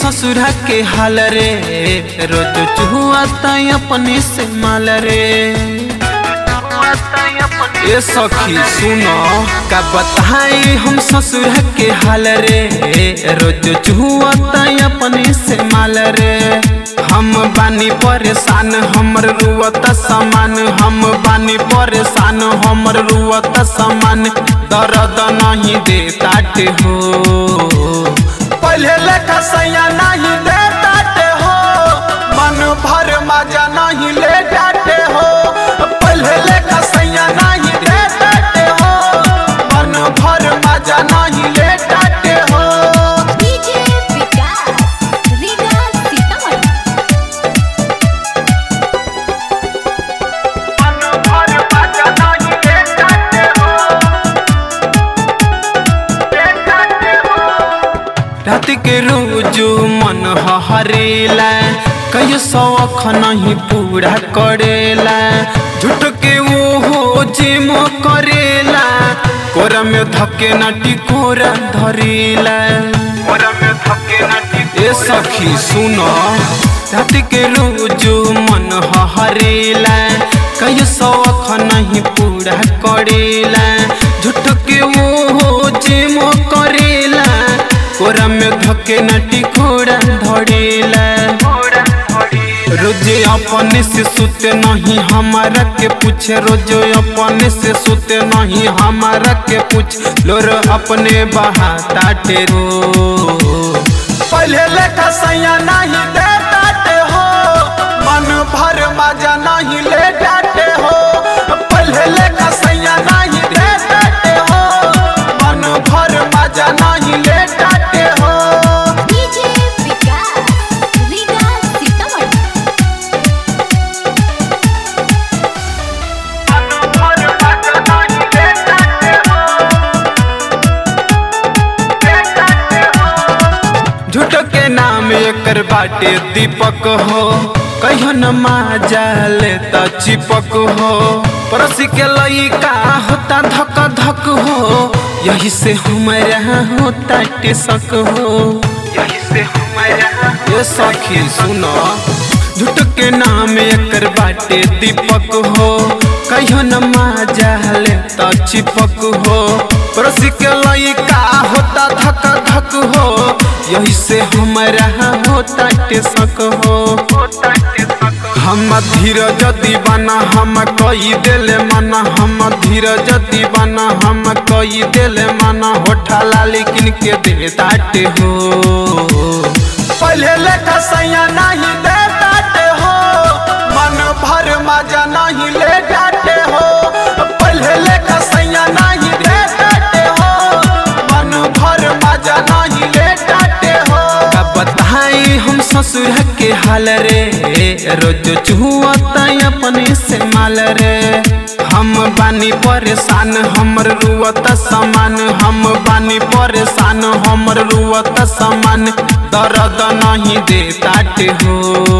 ससुरा के हाल रे रोज चुहुआता अपने से माल रे ए सखी सुनो का बताई हम ससुर के हाल रे रोज चुहुआता अपने से माल रे हम बानी परेशान हमर रुअत समान हम बानी परेशान हमर रुअत समान दर्द नहीं दे ताटे हो पहले लेखा सैया नहीं दे ताटे हो मन भर मजा नहीं ले जाते हो पहले लेखा सैया नहीं दे ताटे हो मन भर मजा नहीं ले जाते हो डीजे विकास रीगा सीतामढ़ी मन भर मजा नहीं ले जाते हो ले जाते हो रात के रोजो मन हरेला कई शौख नहीं पूरा करेला झूठ के वो हो जिम करेला कोरा में धके नटी कोरा धरेला कोरा में धके नटी ए सखी सुनो रात के रोजो मन हरेला कई शौख नहीं पूरा करेला झूठ के वो हो जिम करेला कोरा में धके नटी कोरा धड़ेला रोजे अपने से सुते नहीं हमारा के पूछे रोजे अपने से सुते नहीं हमारा के पूछ लोर अपने बहा ताटे रो पहले लेखा सैया नहीं दे ताटे हो मन भर मजा नहीं ले जाते हो पहले लेखा सैया नहीं दे ताटे हो मन भर मजा नहीं ले जाते हो डीजे विकास रीगा सीतामढ़ी झूठ के नाम एकर बाटे दीपक हो कहियो न माजा लेता चिपक हो पड़ोसी के लइका होता धक धक हो यही से हमारा होता टेसक हो यही से हमारा ये सखी सुनो झूठ के नाम एकर बाटे दीपक हो कहियो न माजा लेता चिपक हो पड़ोसी के लइका होता धक धक हो यही से हमारा होता टेसक हो हम धीरज दीवाना हम कई दिल मना हम धीरज दीवाना हम कई दिल मना होठा लाली किन के दे ताटे हो पहले लेखा सैया नहीं दे ताटे हो मन भर मजा नहीं ले जाते हो पहले लेखा सैया नहीं दे ताटे हो मन भर मजा नहीं ले जाते हो का बताई हम ससुर के हाल रे रोज चुहुआता अपने से माल रे हम बानी परेशान हमर रुअत समान हम बानी परेशान हमर रुअत समान दर्द नहीं दे ताटे हो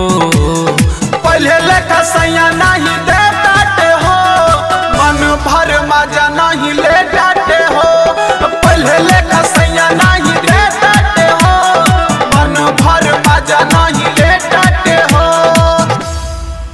पहले लेखा सैया नहीं दे ताटे हो मन भर मजा नहीं ले जाते हो पहले लेखा सैया